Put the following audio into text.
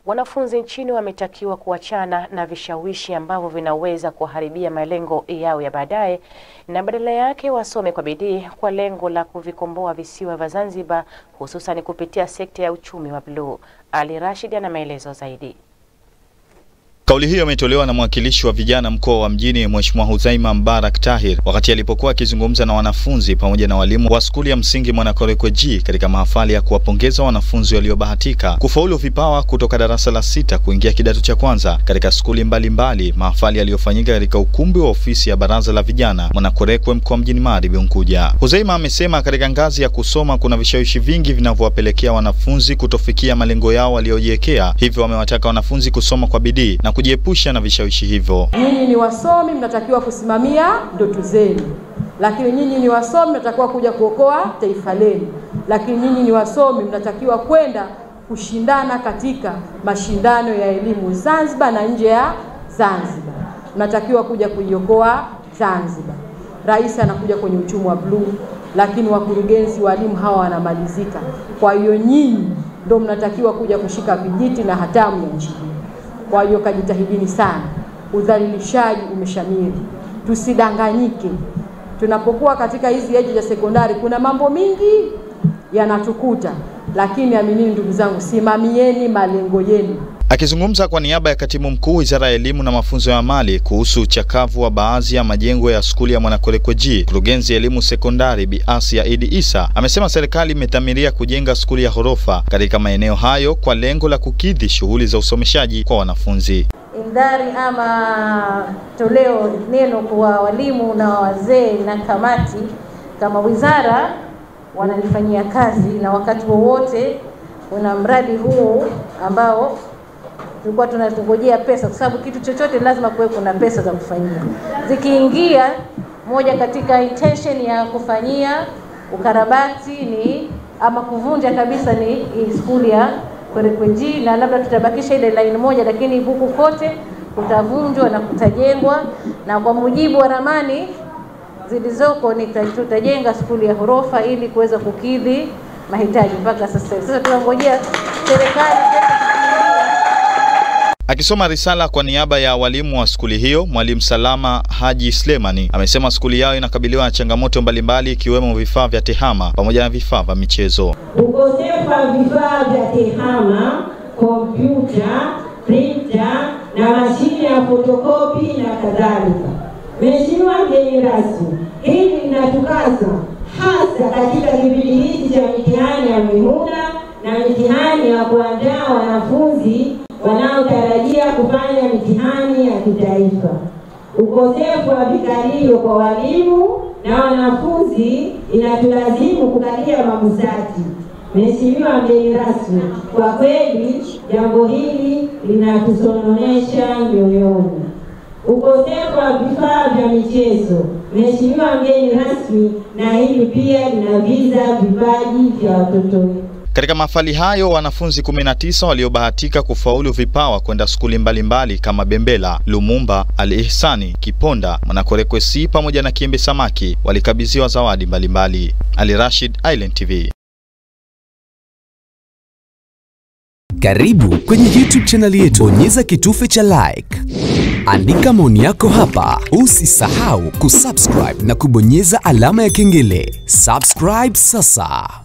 Wanafunzi nchini wametakiwa kuachana na vishawishi ambavyo vinaweza kuharibia malengo yao ya baadaye na badala yake wasome kwa bidii kwa lengo la kuvikomboa visiwa vya Zanzibar hususan kupitia sekta ya uchumi wa bluu. Ali Rashid ana maelezo zaidi. Kauli hiyo imetolewa na mwakilishi wa vijana mkoa wa Mjini Mheshimiwa Hudhaima Mbarak Tahir wakati alipokuwa akizungumza na wanafunzi pamoja na walimu wa skuli ya msingi Mwanakorekwe G katika mahafali ya kuwapongeza wanafunzi waliobahatika kufaulu vipawa kutoka darasa la sita kuingia kidato cha kwanza katika skuli mbalimbali, mahafali yaliyofanyika katika ukumbi wa ofisi ya Baraza la Vijana Mwanakorekwe mkoa Mjini Magharibi Unguja. Hudhaima amesema katika ngazi ya kusoma kuna vishawishi vingi vinavyowapelekea wanafunzi kutofikia malengo yao waliojiwekea, hivyo wamewataka wanafunzi kusoma kwa bidii na kujiepusha na vishawishi hivyo. Nyinyi ni wasomi, mnatakiwa kusimamia ndoto zenu, lakini nyinyi ni wasomi, mnatakiwa kuja kuokoa taifa lenu, lakini nyinyi ni wasomi, mnatakiwa kwenda kushindana katika mashindano ya elimu Zanzibar na nje ya Zanzibar, mnatakiwa kuja kuiokoa Zanzibar. Rais anakuja kwenye uchumi wa bluu, lakini wakurugenzi walimu hawa wanamalizika. Kwa hiyo nyinyi ndio mnatakiwa kuja kushika vijiti na hatamu ya nchi hii. Kwa hiyo kajitahidini sana. Udhalilishaji umeshamiri, tusidanganyike. Tunapokuwa katika hizi eji za sekondari, kuna mambo mingi yanatukuta, lakini aminini ndugu zangu, simamieni malengo yenu. Akizungumza kwa niaba ya katibu mkuu wizara ya elimu na mafunzo ya amali kuhusu uchakavu wa baadhi ya majengo ya skuli ya Mwanakorekwe G, mkurugenzi ya elimu sekondari Bi Asia Idi Isa amesema serikali imedhamiria kujenga skuli ya ghorofa katika maeneo hayo kwa lengo la kukidhi shughuli za usomeshaji kwa wanafunzi. Indhari ama toleo neno kwa walimu na wazee na kamati kama wizara wanalifanyia kazi, na wakati wowote kuna mradi huu ambao tulikuwa tunatungojea pesa, kwa sababu kitu chochote lazima kuwe kuna pesa za kufanyia. Zikiingia, moja katika intention ya kufanyia ukarabati ni ama kuvunja kabisa ni hii skuli ya Kwerekwe G, na labda tutabakisha ile line moja, lakini huku kote kutavunjwa na kutajengwa, na kwa mujibu wa ramani zilizoko ni tutajenga skuli ya ghorofa ili kuweza kukidhi mahitaji mpaka sasa hivi. Sasa tunangojea serikali Akisoma risala kwa niaba ya walimu wa skuli hiyo, mwalimu Salama Haji Slemani amesema skuli yao inakabiliwa na changamoto mbalimbali ikiwemo vifaa vya tehama pamoja na vifaa vya michezo. Ukosefu wa vifaa vya tehama, kompyuta, printer na mashine ya fotokopi na kadhalika. Mheshimiwa mgeni rasmi, hili linatukasa hasa katika kipindi hiki cha mitihani ya mihula na mitihani ya kuandaa wanafunzi wanaotarajia kufanya mitihani ya kitaifa. Ukosefu wa vikalio kwa walimu na wanafunzi inatulazimu kukalia mabusati. Mheshimiwa mgeni rasmi, kwa kweli jambo hili linatusononesha mioyoni. Ukosefu wa vifaa vya michezo. Mheshimiwa mgeni rasmi, na hili pia linaviza vipaji vya watoto wetu. Katika mahafali hayo wanafunzi 19 waliobahatika kufaulu vipawa kwenda skuli mbalimbali kama Bembela, Lumumba, Al Ihsani, Kiponda, Mwanakorekwe C pamoja na Kiembe Samaki walikabidhiwa zawadi mbalimbali. Ali Rashid, Island TV. Karibu kwenye YouTube chaneli yetu, bonyeza kitufe cha like, andika maoni yako hapa. Usisahau kusubscribe na kubonyeza alama ya kengele. Subscribe sasa.